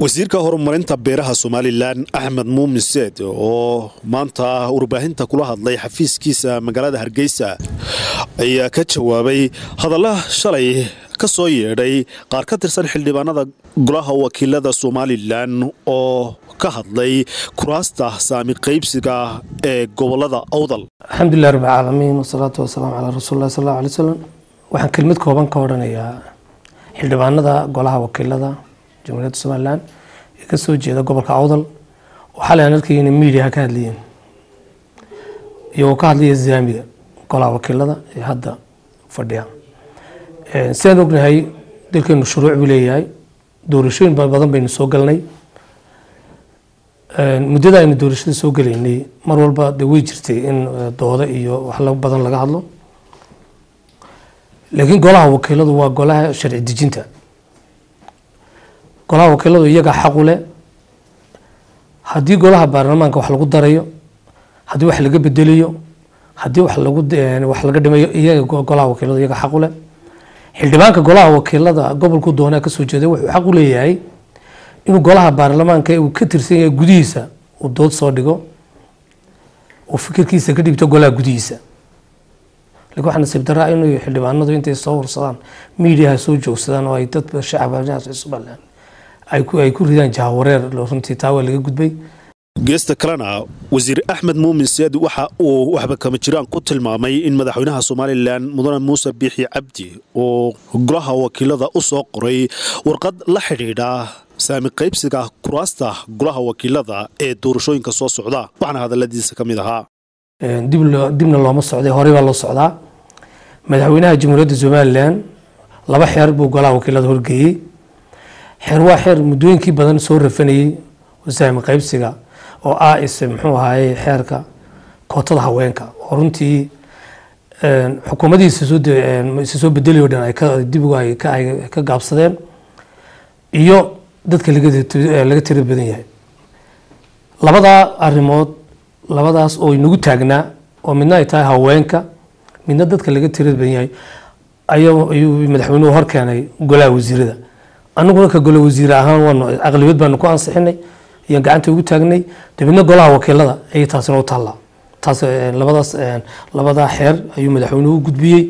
wasiirka horumarinta beeraha somalilan axmed muumin seed oo maanta warbaahinta kula hadlay xafiiskiisa magaalada hargeysa ayaa ka jawaabay hadalla shalay ka soo yeedhay qaar ka tirsan xildhibaanada golaha wakiilada somalilan oo ka hadlay kuraasta saami qaybsiga ee gobolada awdal alxamdulilah rab alcaalamiin wasalaatu wasalaamu calaa rasuulilah sal alla alay slam waxaan kelmad kooban ka odhanayaa xildhibaanada golaha wakiilada jamhuuriyadda somalilan ee ka soo jeeda gobolka awdal oo xalay aan arkay inay miidiyaha ka hadlayeen iyagoo ka hadlaya zaamiga golaha wakiilada ee hadda fadhiya sidaan ognahay dalkeenu shuruuc buu leeyahay doorashooyin badan baynu soo galnay muddada aynu doorashada soo gelaynay mar walba de way jirtay in dooda iyo wax badan laga hadlo laakiin golaha wakiiladu waa golaha sharci dejinta golaha wakiiladu iyagaa xaqu leh haddii golaha baarlamaanka wax lagu darayo haddii wax laga bedelayo haddii wax lagu wax laga dhimayo iyaga golaha wakiiladu iyaga xaqu leh xildhibaanka golaha wakiilada gobolku doonaa kasoo jeeday wuxuu xaq u leeyahay inuu golaha baarlamaanka uu ka tirsan yahay gudihiisa uu dood soo dhigo uu fikirkiisa ka dhigto golaha gudihiisa lakin waxaa nasiib daraa inuu xildhibaanadu intay soo hursadaan miidiyaha soo joogsadaan oo ay dad shacab somalilan ay ku ridaan jahawareer runtii taa waa laga gudbay geesta kalena wasiir axmed muumin seed waxa uu waxba kama jiraan ku tilmaamay in madaxweynaha somalilan mudane muuse biixi cabdi oo golaha wakiilada u soo qoray warqad la xidhiidha saami qaybsiga kuraasta golaha wakiilada ee doorashooyinka soo socda waxaana hadaladiisa ka mid ahaa dibna looma socday horey baa loo socdaa madaxweynaha jamhuuriyadda somalilan laba xeer buu golaha wakiilada horgeeyey xeer waa xeer muddooyinkii badan soo rafanayey saami qaybsiga oo ah is muxuu ahaaye xeerka kootada haweenka oo runtii xukuumadiisa isa soo bedelayo dhan ay dibigu ay ka gaabsadeen iyo dadka laga tira badan yahay labadaa arimood labadaas oo inagu taagnaa oo midna ay tahay haweenka midna dadka laga tira badan yahay ayuu madaxweynuhu hor keenay golaha wasiirada anaguna ka golo wasiire ahaan waanu aqlibiyad baanu ku ansixinay ayaan gacanta ugu taagnay dabeedna golaha wakiilada ayay taasina u taallaa taas labadaas labadaa xeer ayuu madaxweynuhu u gudbiyey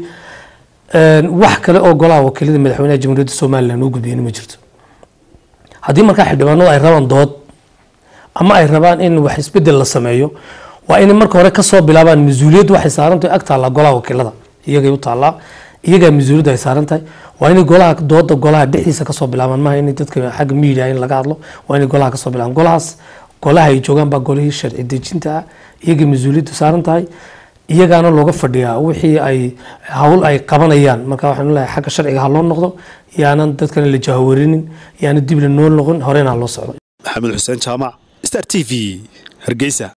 wax kale oo golaha wakiilada madaxweynaha jamhuuriyadda somalilan uu gudbiyeyna ma jirto haddii markaa xildhibaanadu ay rabaan dood ama ay rabaan in wax isbedel la sameeyo waa inay marka hore kasoo bilaabaan mas-uuliyaddu waxay saarantahay ag taallaa golaha wakiilada iyagay u taallaa iyagaa mas-uuliyaddu ay saaran tahay waa inay golaha dooda golaha dhexdiisa kasoo bilaabaan maaha in dadka xagga media in laga hadlo waa inay golaha kasoo bilaabaan golahaas golaha ay joogaan baa golihii sharci dejinta ah iyagay mas-uuliyaddu saaran tahay iyagaana looga fadhiyaa wixii ay hawl ay qabanayaan marka waxaanu leeyahay xagga sharciga ha loo noqdo yaanan dadkana la jahawarinin yaana dib la noo noqon horena ha loo socdo maxamed xuseen jaamac star t v hargeysa